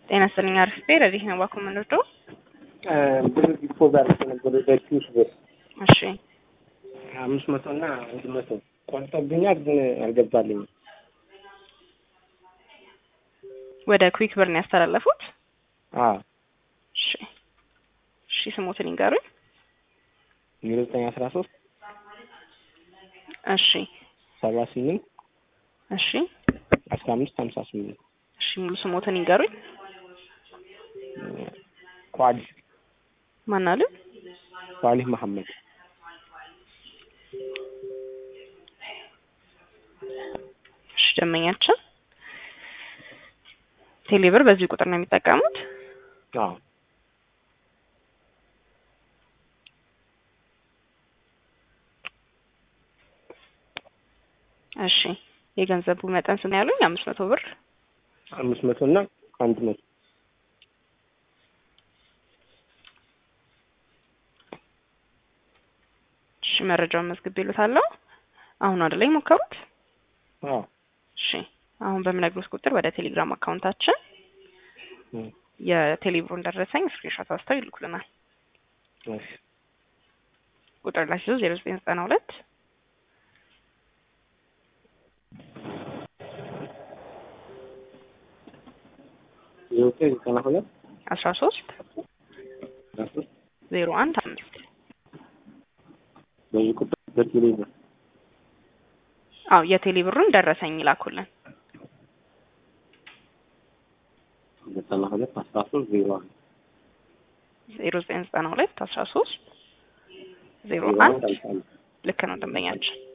ጤና ይስጥልኝ። አርፍቴ ረዲህ ነው ባኩ የምንወደው። ብር ዲፖዝ አድርጌ ነበር ወደ ኪስ ብር እሺ አምስት መቶ እና አንድ መቶ ቆርጦብኛል፣ ግን አልገባልኝም። ወደ ኩዊክ ብር ነው ያስተላለፉት። አዎ እሺ እሺ፣ ስሞትን ይንገሩኝ። ዜሮ ዘጠኝ አስራ ሶስት እሺ ሰባ ስምንት እሺ አስራ አምስት ሀምሳ ስምንት እሺ፣ ሙሉ ስሞትን ይንገሩኝ። ኳሊህ ማን አሉ? ኳሊህ መሐመድ እሺ፣ ደንበኛችን ቴሌብር በዚህ ቁጥር ነው የሚጠቀሙት። አዎ እሺ የገንዘቡ መጠን ስንት ያሉኝ? አምስት መቶ ብር። አምስት መቶ እና አንድ መቶ እሺ መረጃውን መዝግብ ይሉታለሁ። አሁን ወደ ላይ ሞከሩት። አዎ እሺ አሁን በምነግሮት ቁጥር ወደ ቴሌግራም አካውንታችን እም፣ የቴሌብሩን ደረሰኝ ስክሪንሾት አስተው ይልኩልናል። እሺ ቁጥር ላይ ሲዞ ዜሮ ዘጠኝ ዘጠና ሁለት ዜሮ ዘጠኝ ዘጠና ሁለት አስራ ሶስት አስራ ሶስት ዜሮ አንድ አምስት በዚህ ቁጥር በቴሌ ብር አዎ የቴሌብሩን ደረሰኝ ይላኩልን። ዘጠና ሁለት አስራ ሶስት ዜሮ አንድ ዜሮ ዘጠኝ ዘጠና ሁለት አስራ ሶስት ዜሮ ዜሮ አንድ አንድ አምሳ አንድ ልክ ነው ደንበኛችን።